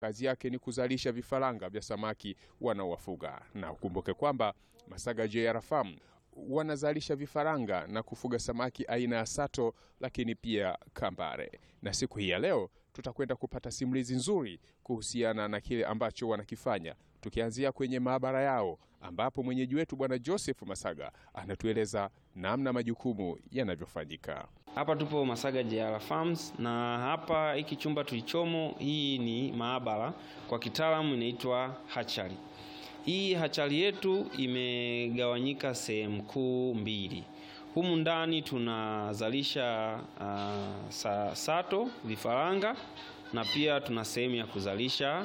kazi yake ni kuzalisha vifaranga vya samaki wanaowafuga, na ukumbuke kwamba Masaga JR Farm wanazalisha vifaranga na kufuga samaki aina ya sato, lakini pia kambare. Na siku hii ya leo tutakwenda kupata simulizi nzuri kuhusiana na kile ambacho wanakifanya, tukianzia kwenye maabara yao ambapo mwenyeji wetu Bwana Joseph Masaga anatueleza namna majukumu yanavyofanyika. Hapa tupo Masaga JR Farms na hapa hiki chumba tulichomo, hii ni maabara, kwa kitaalamu inaitwa hatchery. Hii hatchery yetu imegawanyika sehemu kuu mbili. Humu ndani tunazalisha uh, sa, sato vifaranga na pia tuna sehemu ya kuzalisha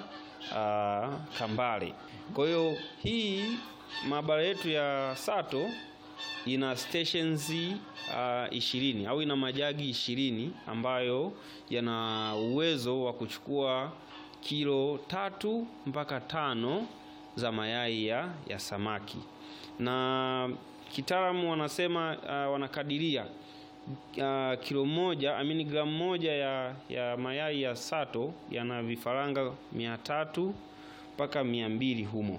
uh, kambale. Kwa hiyo hii maabara yetu ya sato ina stations uh, ishirini au ina majagi ishirini ambayo yana uwezo wa kuchukua kilo tatu mpaka tano za mayai ya, ya samaki na kitaalamu wanasema uh, wanakadiria uh, kilo moja amini gramu moja ya, ya mayai ya sato yana vifaranga mia tatu mpaka mia mbili humo.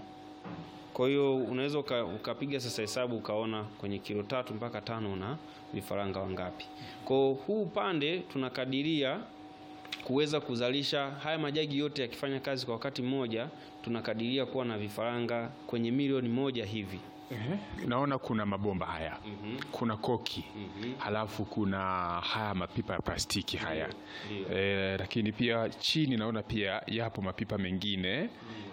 Kwa hiyo unaweza ukapiga sasa hesabu ukaona kwenye kilo tatu mpaka tano na vifaranga wangapi. Kwa huu upande tunakadiria kuweza kuzalisha haya majagi yote yakifanya kazi kwa wakati mmoja, tunakadiria kuwa na vifaranga kwenye milioni moja hivi. Ehe, naona kuna mabomba haya Mhm. kuna koki Mhm. halafu kuna haya mapipa ya plastiki haya Ndio. e, lakini pia chini naona pia yapo mapipa mengine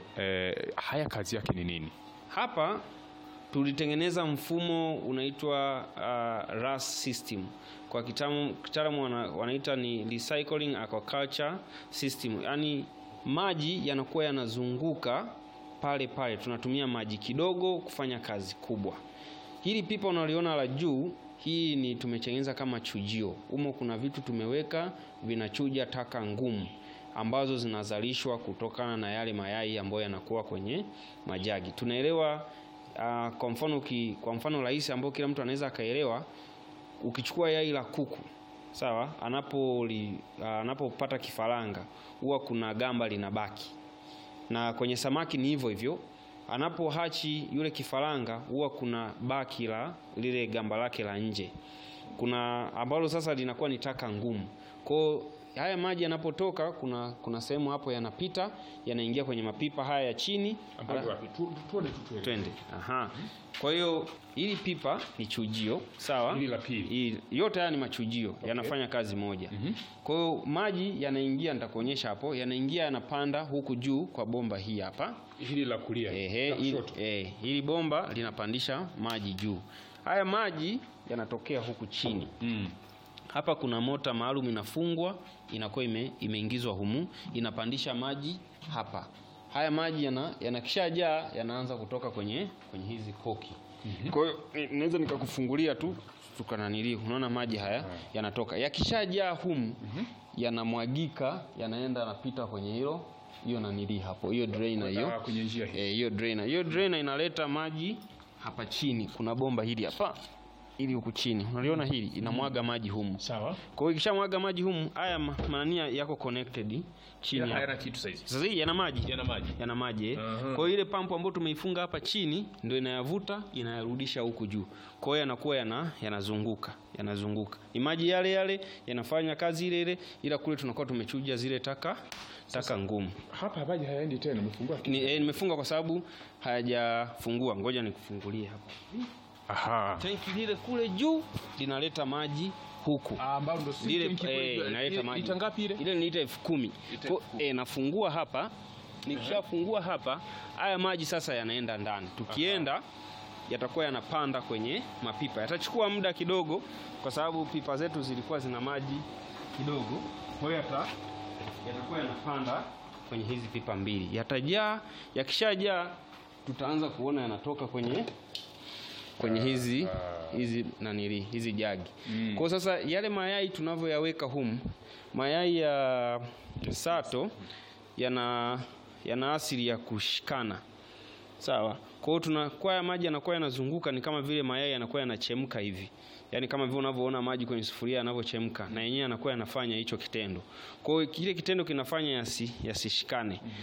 e, haya kazi yake ni nini? Hapa tulitengeneza mfumo unaitwa uh, RAS system. Kwa kitaalamu kitaalamu wana, wanaita ni recycling aquaculture system, yaani maji yanakuwa yanazunguka pale pale, tunatumia maji kidogo kufanya kazi kubwa. Hili pipa unaliona la juu, hii ni tumetengeneza kama chujio. Humo kuna vitu tumeweka vinachuja taka ngumu ambazo zinazalishwa kutokana na yale mayai ambayo yanakuwa kwenye majagi. Tunaelewa uh, kwa mfano ki, kwa mfano rahisi ambao kila mtu anaweza akaelewa, ukichukua yai la kuku sawa, anapo li, uh, anapopata kifaranga huwa kuna gamba linabaki, na kwenye samaki ni hivyo hivyo anapo hachi yule kifaranga huwa kuna baki la lile gamba lake la nje, kuna ambalo sasa linakuwa ni taka ngumu. Kwa haya maji yanapotoka, kuna kuna sehemu hapo yanapita yanaingia kwenye mapipa haya ya chini. Ala- Twende. Aha. Kwa hiyo hili pipa ni chujio, sawa? Hili la pili. Hii- yote haya ni machujio, yanafanya kazi moja. Kwa hiyo maji yanaingia, nitakuonyesha hapo, yanaingia yanapanda huku juu kwa bomba hii hapa. Hili la kulia Ehe, la hili, kushoto. eh, hili bomba linapandisha maji juu. Haya maji yanatokea huku chini. Mm. Hapa kuna mota maalum inafungwa, inakuwa ime, imeingizwa humu, inapandisha maji hapa. Haya maji yana yanakishajaa yanaanza kutoka kwenye kwenye hizi koki. Kwa hiyo eh, naweza nikakufungulia tu tukananili, unaona maji haya yanatoka. Yakishajaa humu yanamwagika, yanaenda yanapita kwenye hilo hiyo nanili hapo, hiyo drainer hiyo. Ah, kwenye njia hii. Eh, hiyo drainer. Hiyo drainer inaleta maji hapa chini. Kuna bomba hili hapa. Ili huku chini. Unaliona hili inamwaga maji humu. Sawa. Kwa hiyo ikishamwaga maji humu, haya ma- manania yako connected chini. hapa. Hayana kitu saizi. Sasa hii yana maji. Yana maji. Yana maji. eh. Aha. Kwa hiyo ile pampu ambayo tumeifunga hapa chini ndio inayavuta, inayarudisha huku juu. Kwa hiyo yanakuwa yana yanazunguka, yanazunguka. Ni maji yale yale yanafanya kazi ile ile ila kule tunakuwa tumechuja zile taka taka ngumu. Hapa maji hayaendi tena, umefungua. Ni, eh, nimefunga kwa sababu hayajafungua. Ngoja nikufungulie hapa. Aha. Tanki lile kule juu linaleta maji huku Ah, ambao ndo si lile tenki eh, kule, inaleta ile- maji lita ngapi ile? Ile ni lita elfu kumi. Lita Kwa- elfu kumi. eh, nafungua hapa, nikishafungua hapa, haya maji sasa yanaenda ndani. Tukienda yatakuwa yanapanda kwenye mapipa, yatachukua muda kidogo, kwa sababu pipa zetu zilikuwa zina maji kidogo, kwa hiyo yata yatakuwa yanapanda kwenye hizi pipa mbili, yatajaa. Yakishajaa tutaanza kuona yanatoka kwenye kwenye hizi hizi nanili hizi jagi. Mm. Kwa sasa yale mayai tunavyoyaweka humu, mayai ya sato yana yana asili ya kushikana. Sawa. Kwa hiyo tunakuwa maji yanakuwa yanazunguka, ni kama vile mayai yanakuwa yanachemka hivi, yaani kama vile unavyoona maji kwenye sufuria yanavyochemka, na yenyewe yanakuwa yanafanya hicho kitendo. Kwa hiyo kile kitendo kinafanya yasi yasishikane.